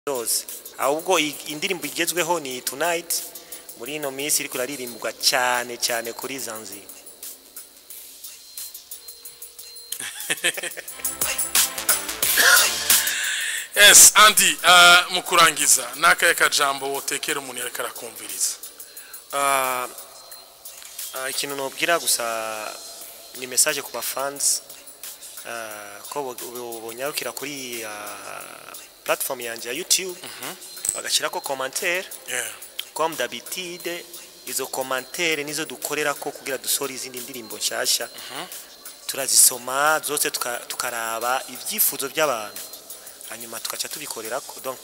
zose ahubwo i- indirimbo igezweho ni tonight muri ino minsi iriko iraririmbwa cyane cyane kuri zanzibar yes andi uh, mu kurangiza n'akahe kajambo wotekera umuntu yariko arakumviriza Ah, ah, ikintu nobwira gusa ni message ku bafans ah, ko bo- bo- bonyarukira kuri ah, platform yanje ya youtube bagashyirako commentaire yeah. comme d'habitude izo commentaire nizo dukorera ko kugira dusore izindi ndirimbo nshasha turazisoma zose tuka- tukaraba ibyifuzo by'abantu hanyuma tugaca tubikorera ko donc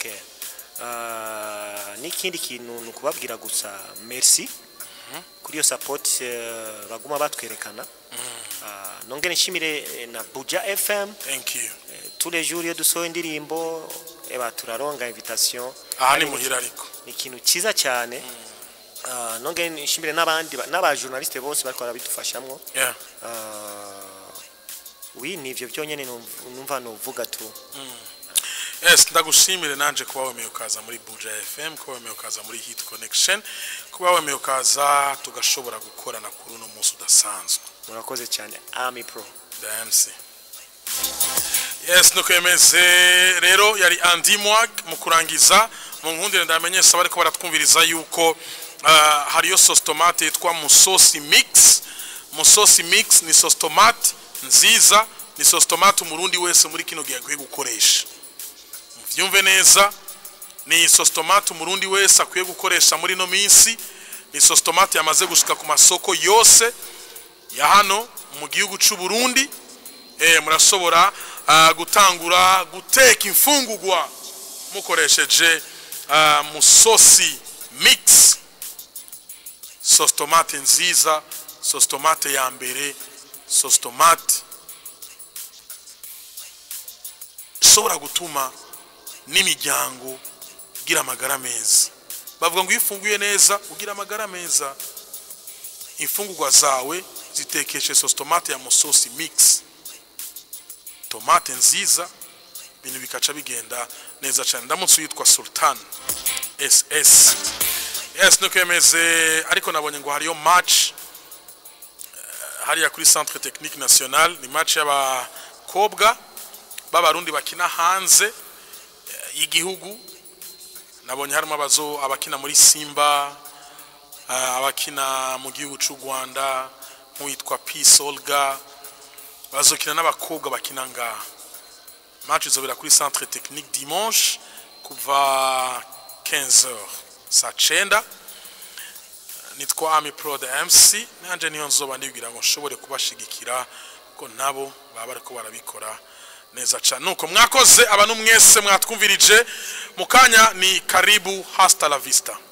uh, n'ikindi kintu ni ukubabwira gusa merci kuri iyo support eh, baguma batwerekana Ah, nongere nshimire eh, na buja fm thank you eh, tous les jours iyo dusohoye indirimbo eba turaronga invitation aha ni muhira ariko ni ikintu cyiza cyane Ah, nongere nshimire n'abandi ba- n'abajournaliste bose bariko barabidufashamwo yeah. Ah, oui ni ivyo byonyene numv- numva novuga tu yes ndagushimire nanje kuba wemeye ukaza muri buja fm kuba wemeye ukaza muri hit connection kuba wemeye ukaza tugashobora gukorana kuri uno munsi udasanzwe murakoze cyane army pro DMC yes nuko yemeze rero yari Andy Mwag mu kurangiza mu nkundire ndamenyesha bariko baratwumviriza yuko uh, hariyo sauce tomate yitwa musosi mix musosi mix ni sauce tomate nziza ni sauce tomate umurundi wese muri kino gihe akwiye gukoresha muvyumve neza ni sauce tomate umurundi wese akwiye gukoresha muri no minsi ni sauce tomate yamaze gushika ku masoko yose ya hano mu gihugu cy'u Burundi eh murashobora ah, gutangura guteka imfungurwa mukoresheje ah, musosi mix sauce tomate nziza sauce tomate ya mbere sauce tomate ishobora gutuma n'imiryango igira amagara meza bavuga ngo iyo ufunguye neza ugira amagara meza imfungurwa zawe zitekeshe sauce tomate ya musosi mix tomate nziza ibintu bikaca bigenda neza cyane ndamutse uyitwa sultan ss yes nuko yemeze ariko nabonye ngo hariyo match eh, hariya kuri centre technique national ni match y'abakobwa b'abarundi bakina hanze eh, y'igihugu nabonye harimo abazo abakina muri simba Ah, abakina mu gihugu cy'u Rwanda nk'uwitwa Peace Olga bazokina n'abakobwa bakina ngaha match izobera kuri centre technique dimanche kuva 15h saa cenda nitwa Ami Pro de MC nanje niyo nzoba ndibwira ngo nshobore kubashigikira ko nabo baba bariko barabikora neza cyane nuko mwakoze abantu mwese mwatwumvirije mukanya ni karibu hasta la vista